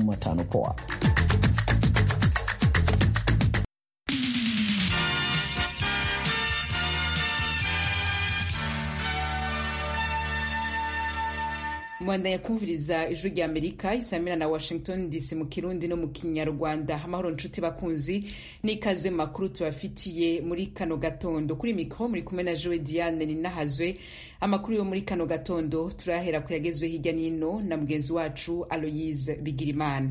Jumatano poa. mwandanya kumviriza ijwi rya amerika isamira na washington dc mu kirundi no mu kinyarwanda amahoro nshuti bakunzi n'ikaze mu makuru tubafitiye muri kano gatondo kuri mikro muri kumwe na joe diane ninahazwe amakuru yo muri kano gatondo turahera ku yagezwe hirya n'ino na mugenzi wacu aloyise bigirimana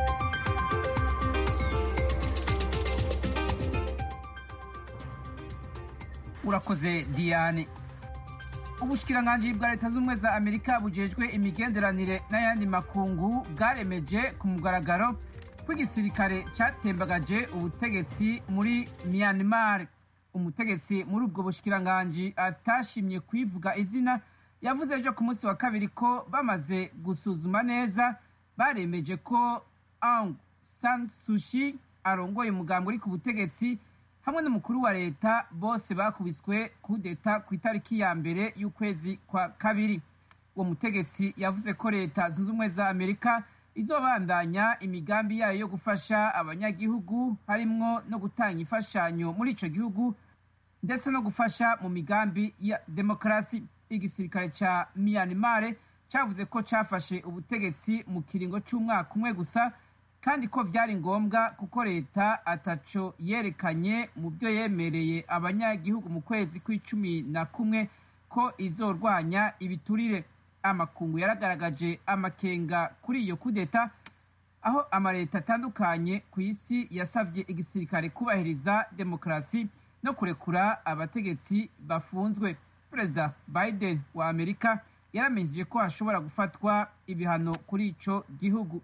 urakoze diane ubushikiranganji bwa leta z'ubumwe za amerika bujejwe imigenderanire n'ayandi makungu bwaremeje ku mugaragaro ko igisirikare catembagaje ubutegetsi muri myanmar umutegetsi muri ubwo bushikiranganji atashimye kwivuga izina yavuze ejo ku munsi wa kabiri ko bamaze gusuzuma neza baremeje ko aung san sushi arongoye umugambi uri ku butegetsi hamwe n'umukuru wa leta bose bakubiswe kudeta ku itariki ya mbere y'ukwezi kwa kabiri uwo mutegetsi yavuze ko leta zunze ubumwe za amerika izobandanya imigambi yayo yo gufasha abanyagihugu harimwo no gutanga imfashanyo muri ico gihugu ndetse no gufasha mu migambi ya demokarasi igisirikare ca myanmar cavuze ko cafashe ubutegetsi mu kiringo c'umwaka umwe gusa kandi ko byari ngombwa kuko leta ataco yerekanye mu byo yemereye abanyagihugu mu kwezi kw'icumi na kumwe ko izorwanya ibiturire amakungu yaragaragaje amakenga kuri iyo kudeta aho amaleta atandukanye ku isi yasabye igisirikare kubahiriza demokarasi no kurekura abategetsi bafunzwe perezida biden wa amerika yaramenyesheje ko hashobora gufatwa ibihano kuri ico gihugu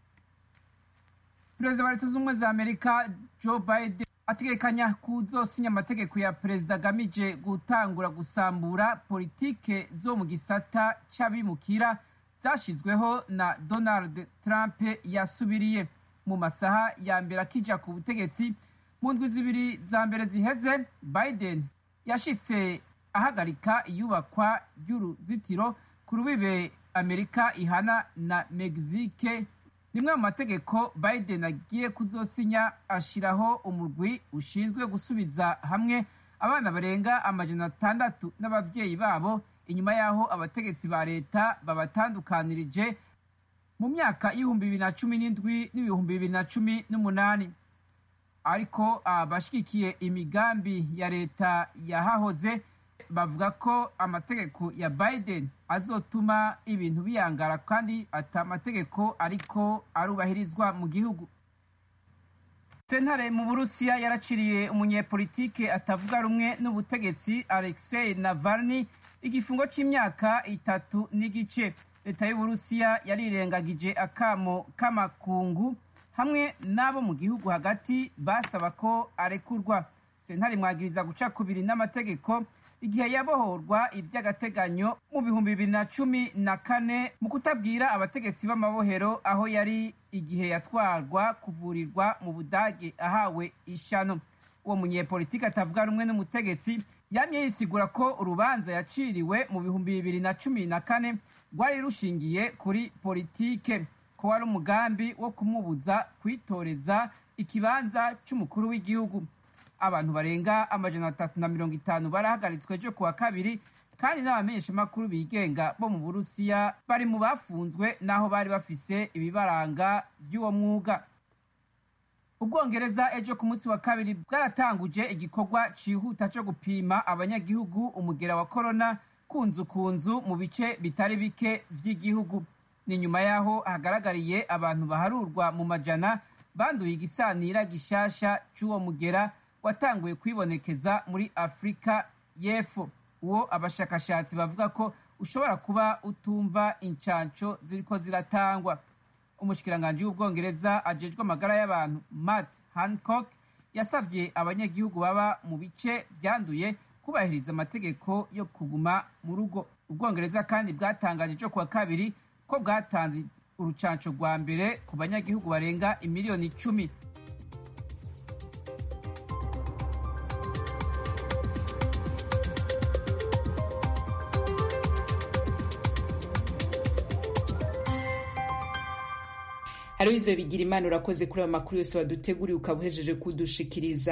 perezida wa leta z'ubumwe za amerika joe biden ategekanya kuzosinya amategeko ya perezida agamije gutangura gusambura politike zo mu gisata c'abimukira zashyizweho na donald trump yasubiriye mu masaha ya mbere akija ku butegetsi mu ndwi zibiri za mbere ziheze biden yashitse ahagarika iyubakwa ry'uruzitiro ku rubibe amerika ihana na mexique rimwe mu mategeko biden agiye kuzosinya ashiraho umurwi ushinzwe gusubiza hamwe abana barenga amajana atandatu n'abavyeyi babo inyuma y'aho abategetsi ba leta babatandukanirije mu myaka y'ibihumbi bibiri na cumi n'indwi n'ibihumbi bibiri na cumi n'umunani ariko abashigikiye imigambi ya leta yahahoze bavuga ko amategeko ya biden azotuma ibintu biyangara kandi ata amategeko ariko arubahirizwa mu gihugu sentare mu burusiya yaraciriye umunyepolitike atavuga rumwe n'ubutegetsi alexei navalny igifungo c'imyaka itatu n'igice leta y'uburusiya yarirengagije akamo k'amakungu hamwe n'abo mu gihugu hagati basaba ko arekurwa sentare mwagiriza guca kubiri n'amategeko igihe yabohorwa iby'agateganyo mu bihumbi bibiri na cumi na kane mu kutabwira abategetsi b'amabohero aho yari igihe yatwarwa kuvurirwa mu budage ahawe ishano uwo munyepolitiki atavuga rumwe n'umutegetsi yamye yisigura ko urubanza yaciriwe mu bihumbi bibiri na cumi na kane rwari rushingiye kuri politike ko wari umugambi wo kumubuza kwitoreza ikibanza c'umukuru w'igihugu abantu barenga amajana atatu na mirongo itanu barahagaritswe ejo kuwa kabiri kandi n'abamenyeshamakuru bigenga bo mu burusiya bari mu bafunzwe n'aho bari bafise ibibaranga by'uwo mwuga ubwongereza ejo ku munsi wa kabiri bwaratanguje igikorwa cihuta co gupima abanyagihugu umugera wa korona ku nzu ku nzu mu bice bitari bike vy'igihugu ni nyuma y'aho hagaragariye abantu baharurwa mu majana banduye igisanira gishasha c'uwo mugera watanguye kwibonekeza muri afurika y'epfo uwo abashakashatsi bavuga ko ushobora kuba utumva incanco ziriko ziratangwa umushikiranganji w'ubwongereza ajejwe amagara y'abantu matt hancock yasavye abanyagihugu baba mu bice byanduye kubahiriza amategeko yo kuguma mu rugo ubwongereza kandi bwatangaje ejo kuwa kabiri ko bwatanze urucanco rwa mbere ku banyagihugu barenga imiliyoni icumi aloyize bigira imana urakoze kuri ayo makuru yose waduteguriye ukaba uhejeje kudushikiriza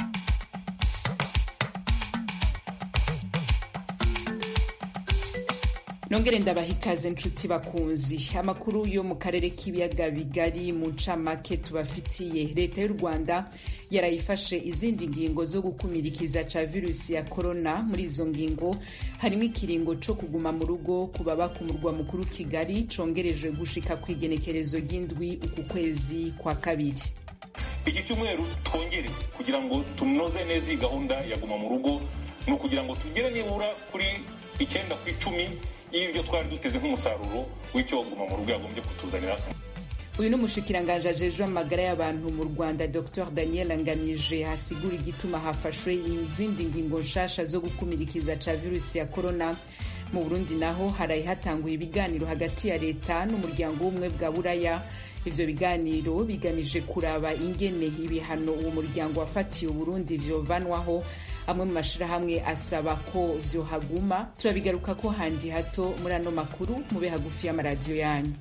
nongere ndabaha ikaze nshuti bakunzi amakuru yo mu karere k'ibiyaga bigari mu ncamake tubafitiye leta y'u rwanda yarayifashe izindi ngingo zo gukumirikiza ca virusi ya korona muri izo ngingo harimo ikiringo co kuguma mu rugo ku baba ku murwa mukuru kigali congerejwe gushika ku igenekerezo ry'indwi uku kwezi kwa kabiri iki cyumweru twongere kugira ngo tunoze neza iyi gahunda ya guma mu rugo ni ukugira ngo tugere nibura kuri icyenda ku icumi y'ibyo twari duteze nk'umusaruro w'icyo guma mu rugo yagombye kutuzanira uyu ni umushikiranganji ajejwe amagara y'abantu mu rwanda dr daniel ngamije hasigura igituma hafashwe izindi ngingo nshasha zo gukumirikiza ca virusi ya korona mu burundi naho haraye hatanguye ibiganiro hagati ya leta n'umuryango w'ubumwe bwa buraya ivyo biganiro bigamije kuraba ingene ibihano uwo muryango wafatiye uburundi vyovanwaho amwe mu mashirahamwe asaba ko vyohaguma turabigaruka ko handi hato muri ano makuru mube hagufi y'amaradiyo yanyu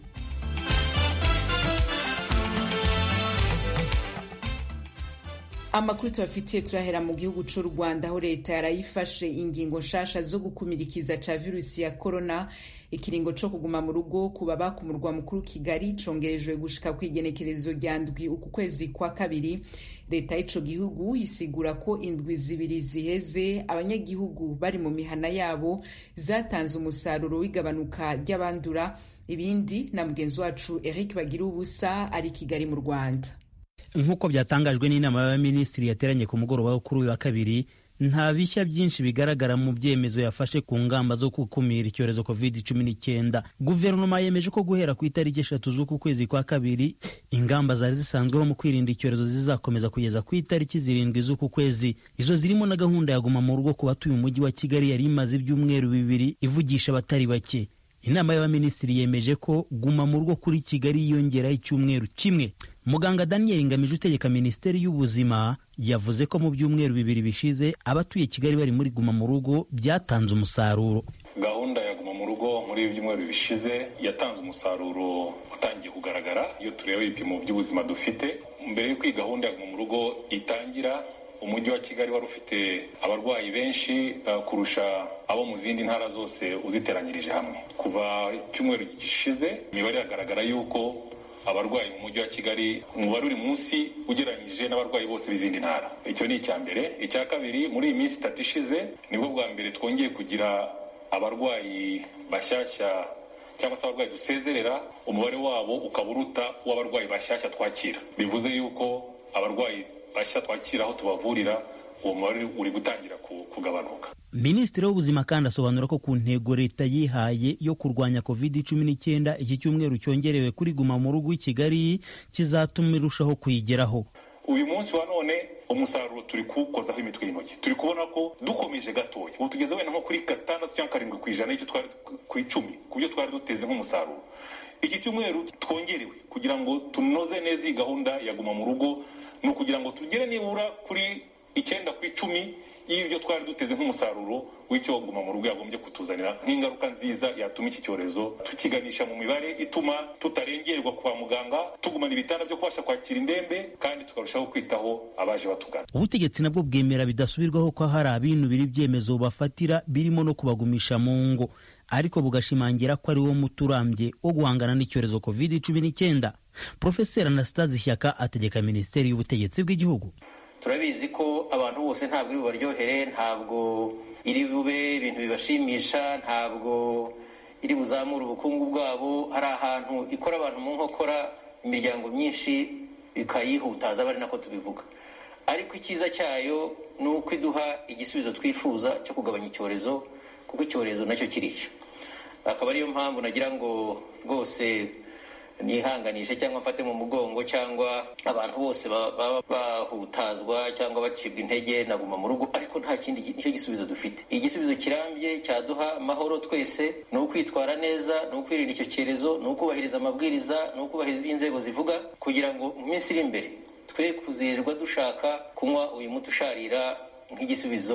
amakuru tubafitiye turahera mu gihugu c'u rwanda aho leta yarayifashe ingingo nshasha zo gukumirikiza ca virusi ya korona ikiringo co kuguma mu rugo ku baba ku murwa mukuru kigali congerejwe gushika ku igenekerezo rya ndwi uku kwezi kwa kabiri leta y'ico gihugu isigura ko indwi zibiri ziheze abanyagihugu bari mu mihana yabo zatanze umusaruro w'igabanuka ry'abandura ibindi na mugenzi wacu eric bagira ubusa ari kigali mu rwanda nk'uko byatangajwe n'inama y'abaminisitiri yateranye ku mugoroba wo kuri uyu wa kabiri nta bishya byinshi bigaragara mu byemezo yafashe ku ngamba zo gukumira icyorezo covid cumi n'icyenda guverinoma yemeje ko guhera ku itariki eshatu z'uku kwezi kwa kabiri ingamba zari zisanzweho mu kwirinda icyorezo zizakomeza kugeza ku itariki zirindwi z'uku kwezi izo zirimo na gahunda ya guma mu rugo ku batuye umujyi wa kigali yari imaze ibyumweru bibiri ivugisha abatari bake inama y'abaminisitiri yemeje ko guma mu rugo kuri kigali yiyongeraho icyumweru kimwe muganga daniel ngamije utegeka minisiteri y'ubuzima yavuze ko mu byumweru bibiri bishize abatuye kigali bari muri guma mu rugo byatanze umusaruro gahunda ya guma mu rugo muri ibi byumweru bishize yatanze umusaruro utangiye kugaragara iyo tureba ibipimo by'ubuzima dufite mbere y'uko iyi gahunda ya guma mu rugo itangira umujyi wa kigali wari ufite abarwayi benshi uh, kurusha abo mu zindi ntara zose uziteranyirije hamwe kuva icyumweru gishize imibare iragaragara yuko abarwayi mu mujyi wa kigali umubare uri munsi ugereranyije n'abarwayi bose b'izindi ntara icyo ni icya mbere icya kabiri muri iyi minsi itatu ishize nibwo bwa mbere twongeye kugira abarwayi bashyashya cyangwa se abarwayi dusezerera umubare wabo ukaba uruta uw'abarwayi bashyashya twakira bivuze yuko abarwayi bashya twakira aho tubavurira uwo mubare uri gutangira kugabanuka minisitiri w'ubuzima kandi asobanura ko ku ntego leta yihaye yo kurwanya covid cumi n'icyenda iki cyumweru cyongerewe kuri guma mu rugo i kigali kizatuma irushaho kuyigeraho uyu munsi wa none umusaruro turi kuwukozaho imitwe y'intoki turi kubona ko dukomeje gatoya ubu tugeze wenda nko kuri gatandatu cyangwa karindwi ku ijana y'icyo twari ku icumi ku byo twari duteze nk'umusaruro iki cyumweru twongerewe kugira ngo tunoze neza iyi gahunda ya guma mu rugo ni ukugira ngo tugere nibura kuri icyenda ku icumi y'ibyo twari duteze nk'umusaruro w'icyo guma mu rugo yagombye kutuzanira nk'ingaruka nziza yatuma iki cyorezo tukiganisha mu mibare ituma tutarengerwa kwa muganga tugumana ibitanda byo kubasha kwakira indembe kandi tukarushaho kwitaho abaje batugana ubutegetsi nabwo bwemera bidasubirwaho ko hari abinubira ibyemezo bafatira birimo no kubagumisha mu ngo ariko bugashimangira ko ari wo muti urambye wo guhangana n'icyorezo covid cumi n'icyenda profeseri anastase shyaka ategeka minisiteri y'ubutegetsi bw'igihugu turabizi ko abantu bose ntabwo iri bubaryohere ntabwo iri bube ibintu bibashimisha ntabwo iri buzamure ubukungu bwabo hari ahantu ikora abantu mu nkokora imiryango myinshi ikayihutaza aba ari nako tubivuga ariko icyiza cyayo ni uko iduha igisubizo twifuza cyo kugabanya icyorezo kuko icyorezo nacyo kirica akaba ariyo mpamvu nagira ngo rwose nihanganishe cyangwa mfate mu mugongo cyangwa abantu bose baba bahutazwa cyangwa bacibwa intege na guma mu rugo ariko nta kindi nicyo gisubizo dufite igisubizo kirambye cyaduha amahoro twese ni ukwitwara neza ni ukwirinda icyo cyorezo ni ukubahiriza amabwiriza ni ukubahiriza ibyo inzego zivuga kugira ngo mu minsi iri imbere twe kuzirirwa dushaka kunywa uyu muti usharira nk'igisubizo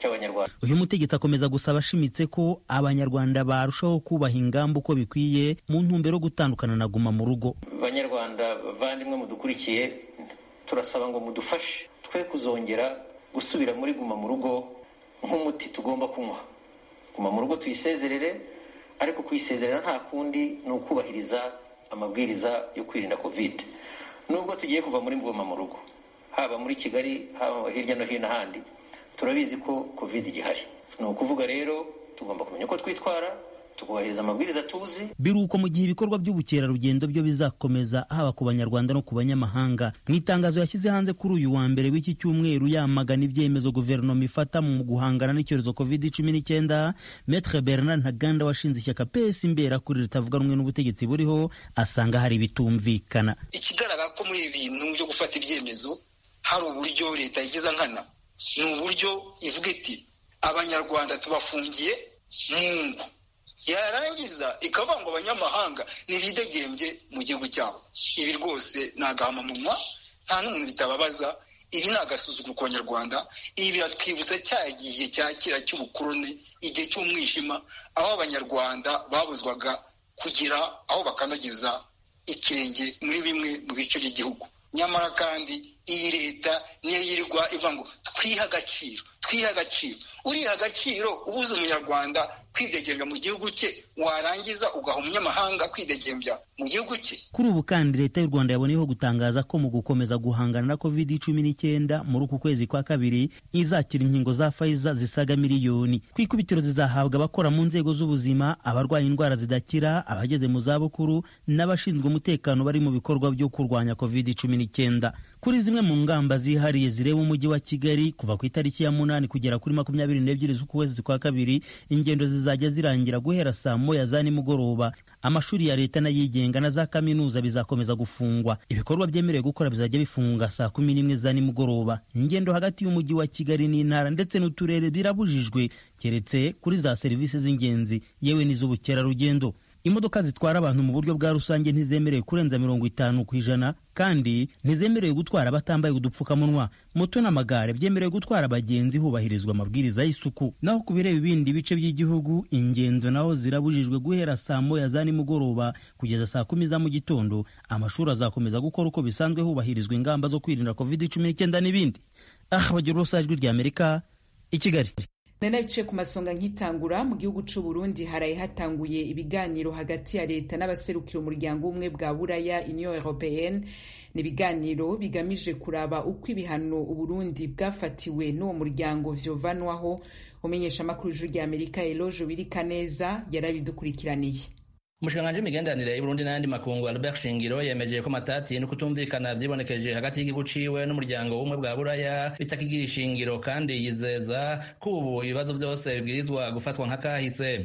cy'abanyarwanda uyu mutegetsi akomeza gusaba ashimitse ko abanyarwanda barushaho kubaha ingamba uko bikwiye mu ntumbero yo gutandukana na guma mu rugo banyarwanda bavandimwe mudukurikiye turasaba ngo mudufashe twe kuzongera gusubira muri guma mu rugo nk'umuti tugomba kunywa guma mu rugo tuyisezerere ariko kuyisezerera nta kundi ni ukubahiriza amabwiriza yo kwirinda kovide nubwo tugiye kuva muri guma mu rugo haba muri kigali haba hirya no hino ahandi turabizi ko kovide igihari ni ukuvuga rero tugomba kumenya uko twitwara tukubahiriza amabwiriza tuzi biruko mu gihe ibikorwa by'ubukerarugendo byo bizakomeza haba ku banyarwanda no ku banyamahanga mu itangazo yashyize hanze kuri uyu wa mbere w'iki cyumweru yamagana ibyemezo guverinoma ifata mu guhangana n'icyorezo covid cumi n'icyenda metre bernard ntaganda washinze ishyaka pesi imbera kuri ritavuga rumwe n'ubutegetsi buriho asanga hari ibitumvikana ikigaragara ko muri ibi bintu byo gufata ibyemezo hari uburyo leta igeza nkana ni uburyo ivuga iti abanyarwanda tubafungiye mu ngo yarangiza ikavuga ngo abanyamahanga ntibidegembye mu gihugu cyabo ibi rwose ni agahamumunwa nta n'umuntu bitababaza ibi ni agasuzuguro ku banyarwanda ibi biratwibutsa cya gihe cya kera cy'ubukoroni igihe cy'umwijima aho abanyarwanda babuzwaga kugira aho bakandagiza ikirenge muri bimwe mu bice by'igihugu nyamara kandi iyi leta niyo yirirwa ivuga ngo twihe agaciro twihe agaciro uriha agaciro ubuze umunyarwanda kwidegembya mu gihugu cye warangiza ugaha umunyamahanga kwidegembya mu gihugu cye kuri ubu kandi leta y'u rwanda yaboneyeho gutangaza ko mu gukomeza guhangana na covid cumi n'icyenda muri uku kwezi kwa kabiri izakira inkingo za fayiza zisaga miliyoni ku ikubitiro zizahabwa abakora mu nzego z'ubuzima abarwaye indwara zidakira abageze mu zabukuru n'abashinzwe umutekano bari mu bikorwa byo kurwanya covid cumi n'icyenda kuri zimwe mu ngamba zihariye zireba umujyi wa kigali kuva ku itariki ya munani kugera kuri makumyabiri n'ebyiri z'ukwezi kwa kabiri ingendo zizajya zirangira guhera saa moya za nimugoroba amashuri ya leta n'ayigenga na za kaminuza bizakomeza gufungwa ibikorwa byemerewe gukora bizajya bifunga saa kumi n'imwe za nimugoroba ingendo hagati y'umujyi wa kigali n'intara ndetse n'uturere birabujijwe keretse kuri za serivisi z'ingenzi yewe n'iz'ubukerarugendo imodoka zitwara abantu mu buryo bwa rusange ntizemerewe kurenza mirongo itanu ku ijana kandi ntizemerewe gutwara batambaye udupfukamunwa moto n'amagare byemerewe gutwara abagenzi hubahirizwa amabwiriza y'isuku naho ku bireba ibindi bice by'igihugu ingendo naho zirabujijwe guhera saa moya za nimugoroba kugeza saa kumi za mu gitondo amashuri azakomeza gukora uko bisanzwe hubahirizwa ingamba zo kwirinda covid cumi n'icyenda n'ibindi aha bagira urusa ijwi ry'amerika i kigali nari biciye ku masonga nk'itangura mu gihugu cy'u Burundi haraye hatanguye ibiganiro hagati ya leta n'abaserukira umuryango w'ubumwe bwa buraya union européenne ni ibiganiro bigamije kuraba uko ibihano uburundi bwafatiwe n'uwo muryango vyovanwaho umenyesha amakuru ijuru rya amerika eloge wirikaneza yarabidukurikiraniye umushikiranganji w'imigenderanire y'uburundi n'ayandi makungu albert shingiro yemeje ko amatati no kutumvikana vyibonekeje hagati y'igihugu ciwe n'umuryango w'ubumwe bwa buraya bitakigira ishingiro kandi yizeza ko ubu ibibazo vyose bibwirizwa gufatwa nk'akahise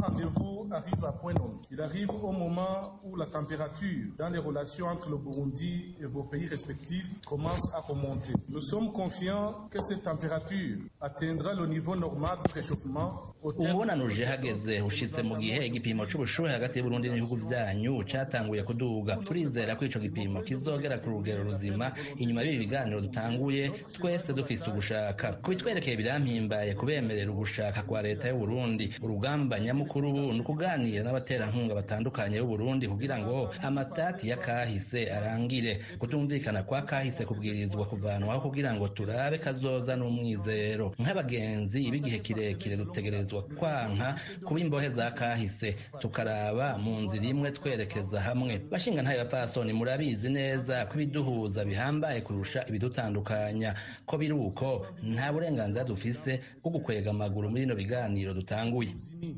arrive à point nommé. Il arrive au moment où la température dans les relations entre le Burundi et vos pays respectifs commence à remonter. Nous sommes confiants que cette température atteindra le niveau normal de réchauffement umubonano uje hageze ushitse mu gihe igipimo c'ubushuhe hagati y'uburundi n'ibihugu vyanyu catanguye kuduga turizera ko ico gipimo kizogera ku rugero ruzima inyuma y'ibi biganiro dutanguye twese dufise ugushaka kubitwerekeye birampimbaye kubemerera ugushaka kwa leta y'uburundi urugamba nyamukuru ubu ni ukuganira n'abaterankunga batandukanye b'uburundi kugira ngo amatati ya kahise arangire kutumvikana kwa kahise kubwirizwa kuvanwaho kugira ngo turabe kazoza n'umwizero nk'abagenzi b'igihe kirekire dutegerezwa kwanka kuba imbohe za kahise tukaraba mu nzira imwe twerekeza hamwe bashinga ntayo bapfasoni murabizi neza ko ibiduhuza bihambaye kurusha ibidutandukanya ko biri uko nta burenganzira dufise bwo gukwega amaguru muri bino biganiro dutanguye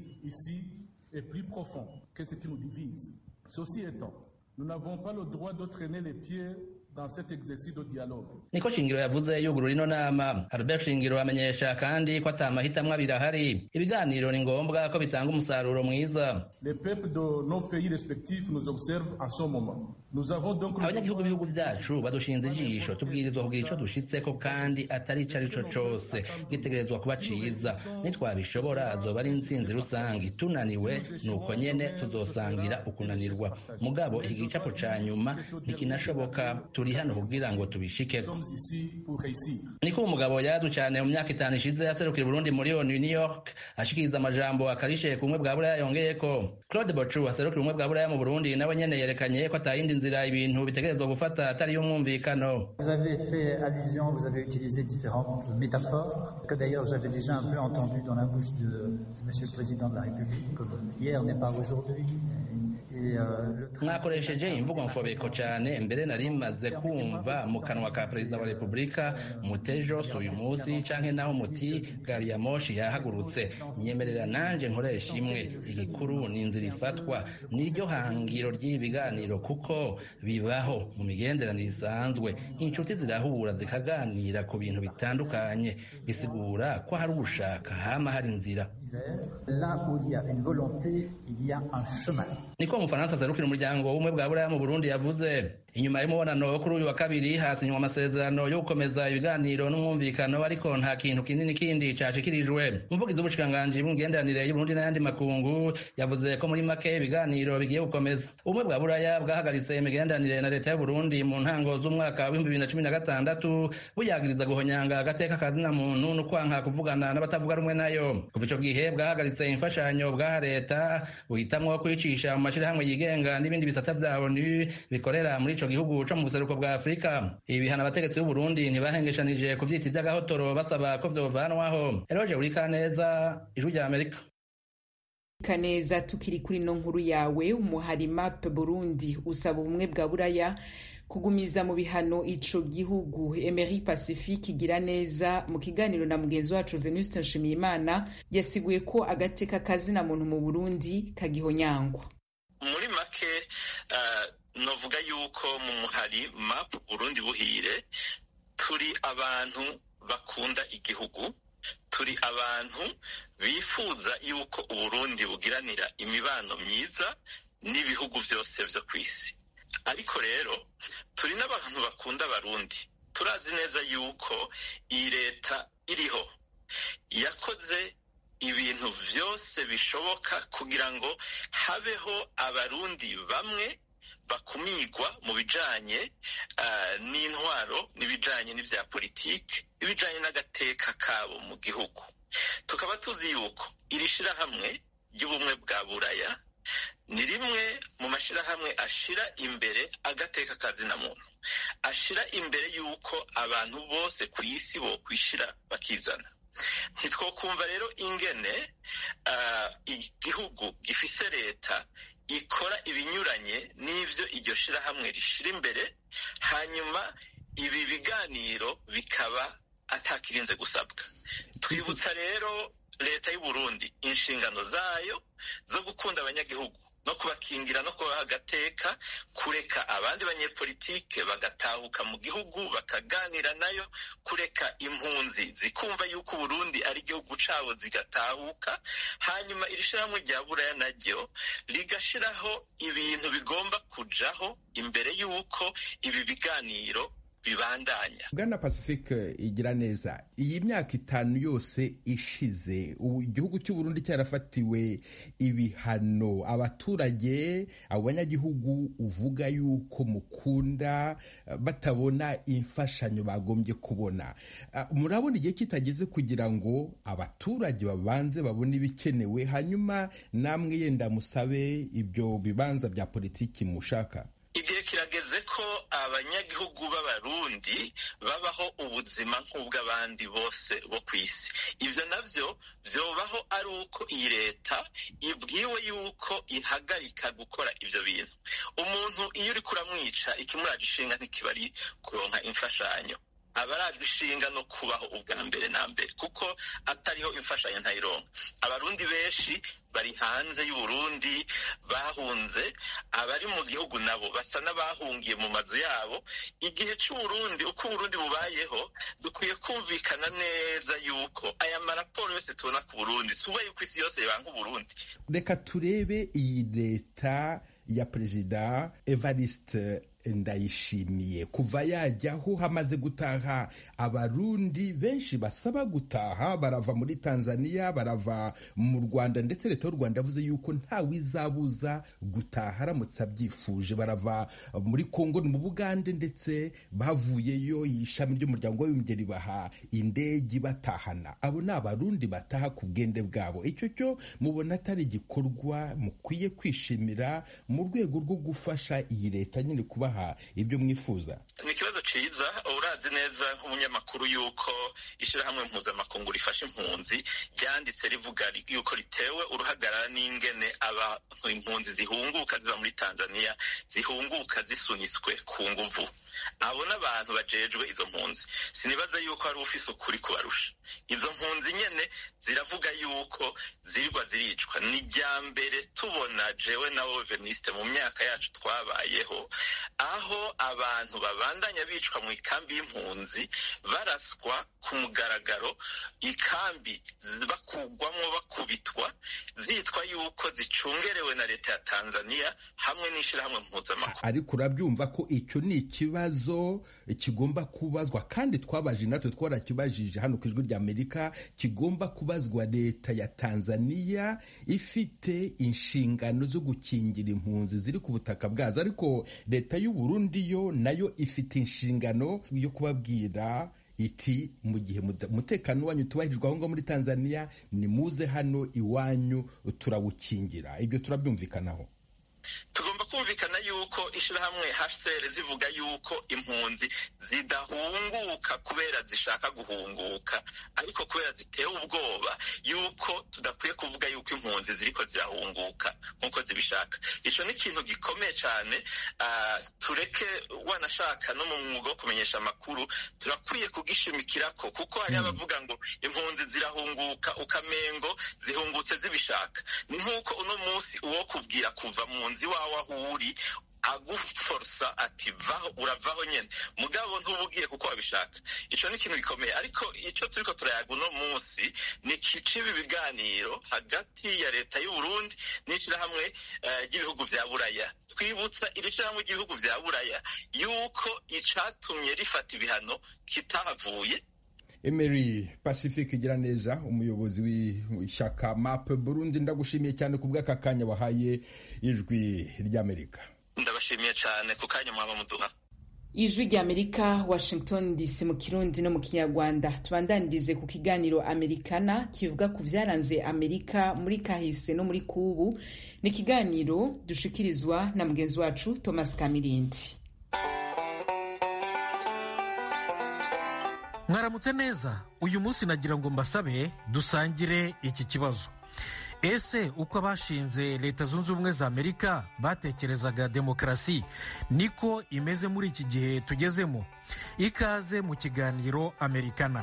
est plus profond que ce qui nous divise. Ceci étant, nous n'avons pas le droit de traîner les pieds dans cet exercice de dialogue. niko shingiro yavuze yugurura ino nama albert shingiro amenyesha kandi ko ata mahitamwo abiri ahari ibiganiro ni ngombwa ko bitanga umusaruro mwiza Les peuples de nos pays respectifs nous observent en ce moment. abanyagihugu b'ibihugu byacu badushinze ijisho tubwirizwa kugira ico dushitseko kandi atari ico arico cose gitegerezwa kuba ciza nitwabishobora azoba ari intsinzi rusange tunaniwe nuko nyene tuzosangira ukunanirwa mugabo iki gicapo ca nyuma ntikinashoboka turi hano kugira ngo tubishikeko niko umugabo yarazwi cane mu myaka itanu ishize yaserukira Burundi muri ONU New York ashikiriza amajambo akarishe ku bumwe bwa buraya yongeyeko Claude Bochu aserukira ubumwe bwa buraya mu Burundi nawe nyene yerekanye ko atayindi nzira ibintu bitegerezwa gufata atari y'umwumvikano Vous avez fait allusion, vous avez utilisé différentes métaphores que d'ailleurs j'avais déjà un peu entendu dans la bouche de Monsieur le Président de la République, comme hier n'est pas aujourd'hui. mwakoresheje imvugo mfobeko cyane mbere nari maze kumva mu kanwa ka perezida wa repubulika mutejo si uyu munsi canke naho muti gari ya moshi yahagurutse nyemerera nanje nkoresha imwe igikuru ni inzira ifatwa niryo hangiro ry'ibi biganiro kuko bibaho mu migenderanire isanzwe inshuti zirahura zikaganira ku bintu bitandukanye bisigura ko hari ugushaka hama hari inzira Là où il y a une volonté, il y a un chemin. niko umufaransa aserukira umuryango w'ubumwe bwa buraya mu burundi yavuze inyuma y'umubonano wo kuri uyu wa kabiri hasinywa amasezerano yo gukomeza ibiganiro n'umwumvikano ariko nta kintu kinini kindi cashikirijwe umuvugizi w'ubushikiranganji bw'imigenderanire y'uburundi n'ayandi makungu yavuze ko muri make ibiganiro bigiye gukomeza ubumwe bwa buraya bwahagaritse imigenderanire na leta y'uburundi mu ntango z'umwaka w'ibihumbi bibiri na cumi na gatandatu buyagiriza guhonyanga agateka kazina muntu no kwanka kuvugana n'abatavuga rumwe nayo kuva ico gihe bwahagaritse imfashanyo bwaha leta buhitamwo kwicisha mu mashirahamwe yigenga n'ibindi bisata vya onu bikorera muri ico gihugu co mu buseruko bwa afurika ibi bihano abategetsi b'uburundi ntibahengeshanije ku vyiti vy'agahotoro basaba ko vyovanwaho eroje urikaneza ijwi rya amerika kaneza tukiri kuri no nkuru yawe umuhari map burundi usaba ubumwe bwa buraya kugumiza mu bihano ico gihugu emery pacifique igira neza mu kiganiro na mugenzi wacu venuste nshimiyimana yasiguye ko agateka kazina muntu mu burundi kagihonyangwa muri make uh, novuga yuko mu muhari map burundi buhire turi abantu bakunda igihugu turi abantu bifuza yuko uburundi bugiranira imibano myiza n'ibihugu byose byo ku isi ariko rero turi n'abantu bakunda abarundi turazi neza yuko iyi leta iriho yakoze ibintu byose bishoboka kugira ngo habeho abarundi bamwe bakumigwa mu bijanye uh, n'intwaro n'ibijanye n'ivya politiki ibijanye n'agateka kabo mu gihugu tukaba tuzi yuko iri shirahamwe ry'ubumwe bwa buraya ni rimwe mu mashirahamwe ashira imbere agateka kazina muntu ashira imbere yuko abantu bose ku isi bo kwishira bakizana ntitwokumva rero ingene uh, igihugu gifise leta ikora ibinyuranye n'ivyo iryo shirahamwe rishira imbere hanyuma ibi biganiro bikaba atakirinze gusabwa twibutsa rero leta y'u Burundi inshingano zayo zo gukunda abanyagihugu no kubakingira no kubaha agateka kureka abandi banyepolitike bagatahuka mu gihugu bakaganira nayo kureka impunzi zikumva yuko Burundi ari igihugu cabo zigatahuka hanyuma iri shirahamwe rya buraya naryo rigashiraho ibintu bigomba kujaho imbere y'uko ibi biganiro bibandanya bwana pacifique igira neza iyi myaka itanu yose ishize igihugu cy'u Burundi cyarafatiwe ibihano abaturage abo banyagihugu uvuga yuko mukunda batabona imfashanyo bagombye kubona murabona igihe kitageze kugira ngo abaturage babanze babone ibikenewe hanyuma namwe yenda musabe ibyo bibanza bya politiki mushaka igihe kirageze ko abanyagihugu b'abarundi babaho ubuzima nk'ubw'abandi bose bo ku isi ibyo nabyo byobaho ari uko iyi leta ibwiwe yuko ihagarika gukora ibyo bintu umuntu iyo uri kuramwica ikimuraje ishinga ntikiba ari kuronka imfashanyo aba arajwe ishinga no kubaho ubwa mbere na mbere kuko atariho imfashanyo ntayironka abarundi benshi bari hanze y'uburundi bahunze abari mu gihugu nabo basa n'abahungiye mu mazu yabo igihe c'uburundi uko uburundi bubayeho dukwiye kumvikana neza yuko aya maraporo yose tubona ku burundi si yuko isi yose yibanga uburundi reka turebe iyi leta ya perezida evariste ndayishimiye kuva yajyaho hamaze gutaha abarundi benshi basaba gutaha barava muri tanzania barava mu rwanda ndetse leta y'u rwanda yavuze yuko ntawe izabuza gutaha aramutse abyifuje barava muri kongo mu bugande ndetse bavuyeyo ishami ry'umuryango w'abibumbye ribaha indege batahana abo ni abarundi bataha ku bwende bwabo icyo cyo mubona atari igikorwa mukwiye kwishimira mu rwego rwo gufasha iyi leta nyine kubaha ibyo mwifuza ni ikibazo cyiza urazi neza nk'umunyamakuru yuko ishyirahamwe mpuzamakungu rifasha impunzi ryanditse rivuga yuko ritewe uruhagarara n'ingene abantu impunzi zihunguka ziba muri tanzania zihunguka zisunitswe ku nguvu abo n'abantu bajejwe izo mpunzi sinibaza yuko hari ufise ukuri kubarusha izo mpunzi nyene ziravuga yuko zirirwa ziricwa ni rya mbere tubona jewe na veniste mu myaka yacu twabayeho aho abantu babandanya bicwa mu ikambi y'impunzi baraswa ku mugaragaro ikambi bakugwamwo bakubitwa zitwa yuko zicungerewe na leta ya tanzania hamwe n'ishirahamwe mpuzamakungu ariko urabyumva ko icyo ni ikibazo kigomba kubazwa kandi twabaje natwe twarakibajije hano ku ijwi rya amerika kigomba kubazwa leta ya tanzania ifite inshingano zo gukingira impunzi ziri ku butaka bwazo ariko leta y'u Burundi yo nayo ifite inshingano yo kubabwira iti mu gihe umutekano wanyu tubahirijwe aho ngaho muri tanzania nimuze hano iwanyu turawukingira ibyo turabyumvikanaho tugomba kumvikana yuko ishyirahamwe hcr zivuga yuko impunzi zidahunguka kubera zishaka guhunguka ariko kubera zitewe ubwoba yuko tudakwiye kuvuga yuko impunzi ziriko zirahunguka nk'uko zibishaka icyo ni ikintu gikomeye cyane tureke wanashaka no mu mwuga wo kumenyesha amakuru turakwiye kugishimikirako kuko hari abavuga ngo impunzi zirahunguka ukamengo zihungutse zibishaka ni nk'uko uno munsi uwo kubwira kuva mu nzu iwawe aho uri aguforosa ati vaho uravaho nyine mugabo ntuba ugiye kuko wabishaka icyo ni ikintu gikomeye ariko icyo turiko turayaga uno munsi ni kiciba ibiganiro hagati ya leta y'u Burundi n'ishyirahamwe ry'ibihugu vya buraya twibutsa iri shyirahamwe ry'ibihugu vya buraya yuko icatumye rifata ibihano kitahavuye Emery Pacifique igira neza umuyobozi w'ishyaka MAP Burundi ndagushimiye cyane ku bw'aka kanya wahaye ijwi ry'Amerika ndabashimiye cyane ku kanya mwaba muduha ijwi ry'amerika washington dc mu kirundi no mu kinyarwanda tubandanirize ku kiganiro amerikana kivuga ku byaranze amerika muri kahise no muri kubu ni ikiganiro dushikirizwa na mugenzi wacu thomas kamirindi mwaramutse neza uyu munsi nagira ngo mbasabe dusangire iki kibazo ese uko abashinze leta zunze ubumwe za amerika batekerezaga demokarasi niko imeze muri iki gihe tugezemo ikaze mu kiganiro amerikana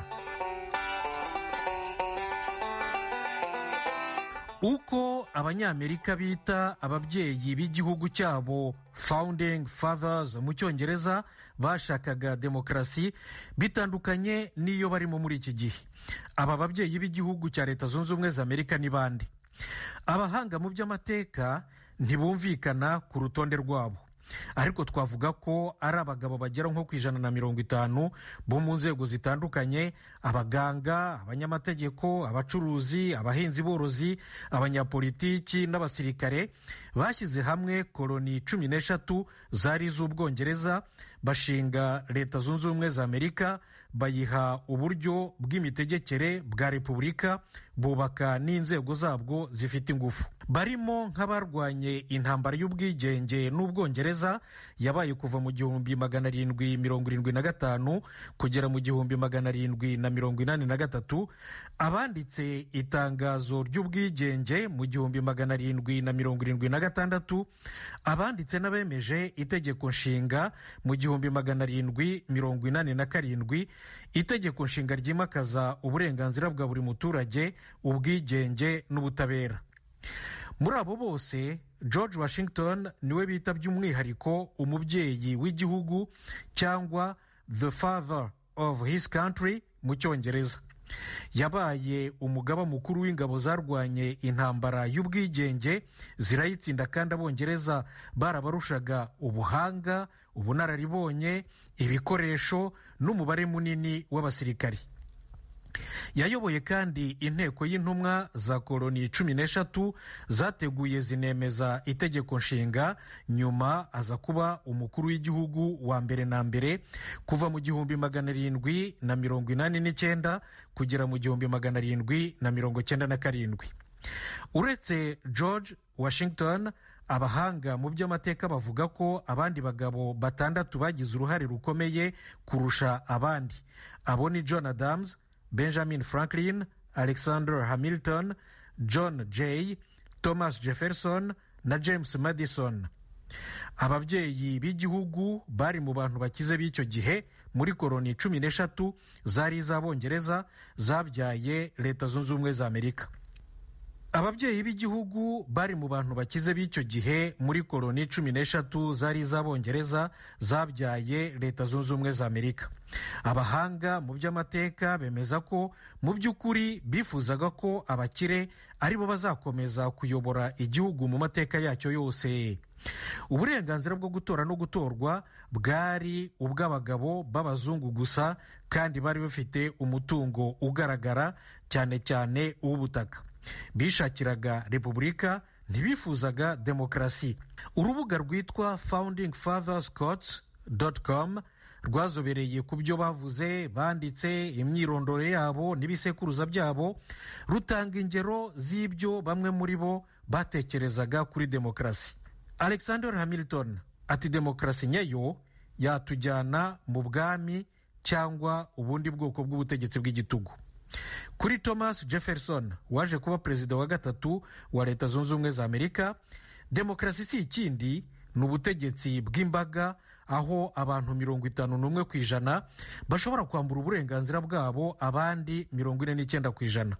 uko abanyamerika bita ababyeyi b'igihugu cyabo founding fathers mu cyongereza bashakaga demokarasi bitandukanye n'iyo barimo muri iki gihe aba babyeyi b'igihugu cya leta zunze ubumwe za amerika ni bande abahanga mu by'amateka ntibumvikana ku rutonde rwabo ariko twavuga ko ari abagabo bagera nko ku ijana na mirongo itanu bo mu nzego zitandukanye abaganga abanyamategeko abacuruzi abahinzi borozi abanyapolitiki n'abasirikare bashyize hamwe koloni cumi n'eshatu zari iz'ubwongereza bashinga leta zunze ubumwe za amerika bayiha uburyo bw'imitegekere bwa repubulika bubaka n'inzego zabwo zifite ingufu barimo nk'abarwanye intambara y'ubwigenge n'ubwongereza yabaye kuva mu gihumbi magana arindwi mirongo irindwi na gatanu kugera mu gihumbi magana arindwi na mirongo inani na gatatu abanditse itangazo ry'ubwigenge mu gihumbi magana arindwi na mirongo irindwi na gatandatu abanditse n'abemeje itegeko nshinga mu gihumbi magana arindwi mirongo inani na karindwi itegeko nshinga ryimakaza uburenganzira bwa buri muturage ubwigenge n'ubutabera muri abo bose george washington niwe bita by'umwihariko umubyeyi w'igihugu cyangwa the father of his country mu cyongereza yabaye umugaba mukuru w'ingabo zarwanye intambara y'ubwigenge zirayitsinda kandi abongereza barabarushaga ubuhanga ubunararibonye ibikoresho n'umubare munini w'abasirikari yayoboye kandi inteko y'intumwa za koloni cumi n'eshatu zateguye zinemeza itegeko nshinga nyuma aza kuba umukuru w'igihugu wa mbere na mbere kuva mu gihumbi magana arindwi na mirongo inani n'icyenda kugera mu gihumbi magana arindwi na mirongo cyenda na karindwi uretse george washington abahanga mu by'amateka bavuga ko abandi bagabo batandatu bagize uruhare rukomeye kurusha abandi abo ni john adams benjamin franklin alexander hamilton john jay thomas jefferson na james madison ababyeyi b'igihugu bari mu bantu bakize b'icyo gihe muri koroni cumi n'eshatu zari iz'abongereza zabyaye leta zunze ubumwe za amerika ababyeyi b'igihugu bari mu bantu bakize b'icyo gihe muri koroni cumi n'eshatu zari iz'abongereza zabyaye leta zunze ubumwe za amerika abahanga mu by'amateka bemeza ko mu by'ukuri bifuzaga ko abakire ari bo bazakomeza kuyobora igihugu mu mateka yacyo yose uburenganzira bwo gutora no gutorwa bwari ubw'abagabo b'abazungu gusa kandi bari bafite umutungo ugaragara cyane cyane uw'ubutaka bishakiraga repubulika ntibifuzaga demokarasi urubuga rwitwa founding fathers courts com rwazobereye ku byo bavuze banditse imyirondoro yabo n'ibisekuruza byabo rutanga ingero z'ibyo bamwe muri bo batekerezaga kuri demokarasi alexander hamilton ati demokarasi nyayo yatujyana mu bwami cyangwa ubundi bwoko bw'ubutegetsi bw'igitugu kuri thomas jefferson waje kuba perezida wa gatatu wa leta zunze ubumwe za amerika demokarasi si ikindi ni ubutegetsi bw'imbaga aho abantu mirongo itanu n'umwe ku ijana bashobora kwambura uburenganzira bwabo abandi mirongo ine n'icyenda ku ijana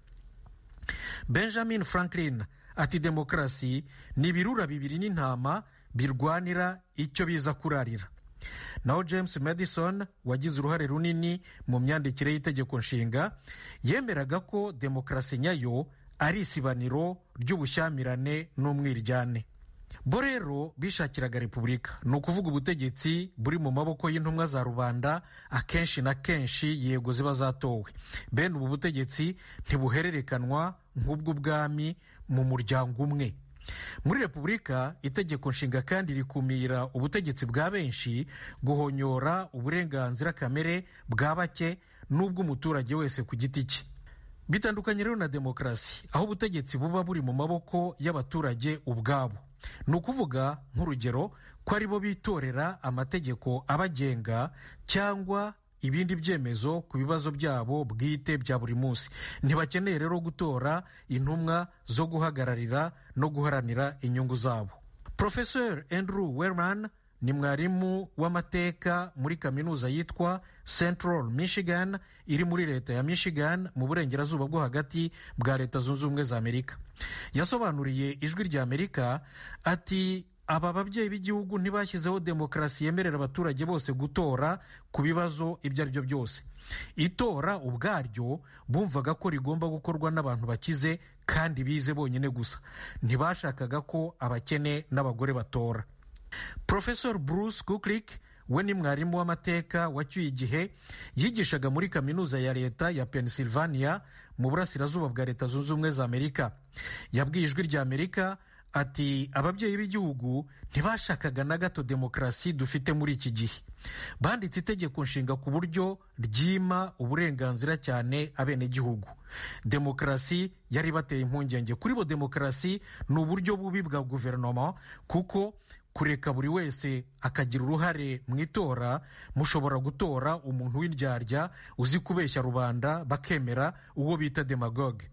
benjamin franklin ati demokarasi ni ibirura bibiri n'intama birwanira icyo biza kurarira naho james madison wagize uruhare runini mu myandikire y'itegeko nshinga yemeraga ko demokarasi nyayo ari isibaniro ry'ubushyamirane n'umwiryane bo rero bishakiraga repubulika ni ukuvuga ubutegetsi buri mu maboko y'intumwa za rubanda akenshi na kenshi yego ziba zatowe bene ubu butegetsi ntibuhererekanwa nk'ubw'ubwami mu muryango umwe muri repubulika itegeko nshinga kandi rikumira ubutegetsi bwa benshi guhonyora uburenganzira kamere bwa bake n'ubw'umuturage wese ku giti cye bitandukanye rero na demokarasi aho ubutegetsi buba buri mu maboko y'abaturage ubwabo ni ukuvuga nk'urugero ko ari bo bitorera amategeko abagenga cyangwa ibindi byemezo ku bibazo byabo bwite bya buri munsi ntibakeneye rero gutora intumwa zo guhagararira no guharanira inyungu zabo profesor andrew werman ni mwarimu w'amateka muri kaminuza yitwa central michigan iri muri leta ya michigan mu burengerazuba bwo hagati bwa leta zunze ubumwe za amerika yasobanuriye ijwi rya amerika ati aba babyeyi b'igihugu ntibashyizeho demokarasi yemerera abaturage bose gutora ku bibazo ibyo ari byo byose itora ubwaryo bumvaga ko rigomba gukorwa n'abantu bakize kandi bize bonyine gusa ntibashakaga ko abakene n'abagore batora profesor bruce kuklik we ni mwarimu w'amateka wacyuye igihe yigishaga muri kaminuza ya leta ya pennsylvania mu burasirazuba bwa leta zunze ubumwe za amerika yabwiye ijwi rya amerika ati ababyeyi b'igihugu ntibashakaga na gato demokarasi dufite muri iki gihe banditse itegeko nshinga ku buryo ryima uburenganzira cyane abenegihugu demokarasi yari bateye impungenge kuri bo demokarasi ni uburyo bubi bwa guverinoma kuko kureka buri wese akagira uruhare mu itora mushobora gutora umuntu w'indyarya uzi kubeshya rubanda bakemera uwo bita demagogue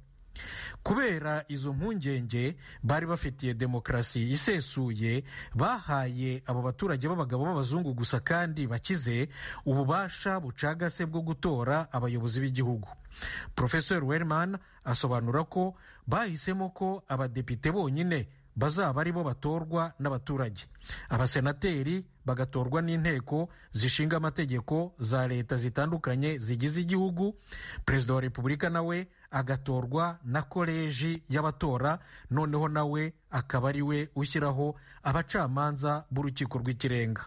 kubera izo mpungenge bari bafitiye demokarasi isesuye bahaye abo baturage b'abagabo b'abazungu gusa kandi bakize ububasha bucagase bwo gutora abayobozi b'igihugu profesor werman asobanura ko bahisemo ko abadepite bonyine bazaba ari bo batorwa n'abaturage abasenateri bagatorwa n'inteko zishinga amategeko za leta zitandukanye zigize igihugu perezida wa repubulika nawe agatorwa na koleji y'abatora noneho nawe akaba ari we ushyiraho abacamanza b'urukiko rw'ikirenga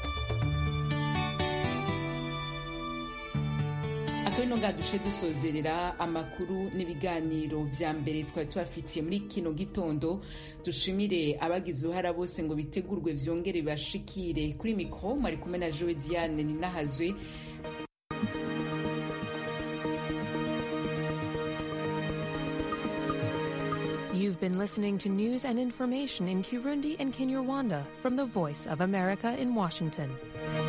akaba ino duce dusozerera amakuru n'ibiganiro vya mbere twari tubafitiye muri kino gitondo dushimire abagize uruhara bose ngo bitegurwe vyongere bibashikire kuri mikro mwari kumwe na jowe diane ninahazwe You've been listening to news and information in Kirundi and Kinyarwanda from the Voice of America in Washington.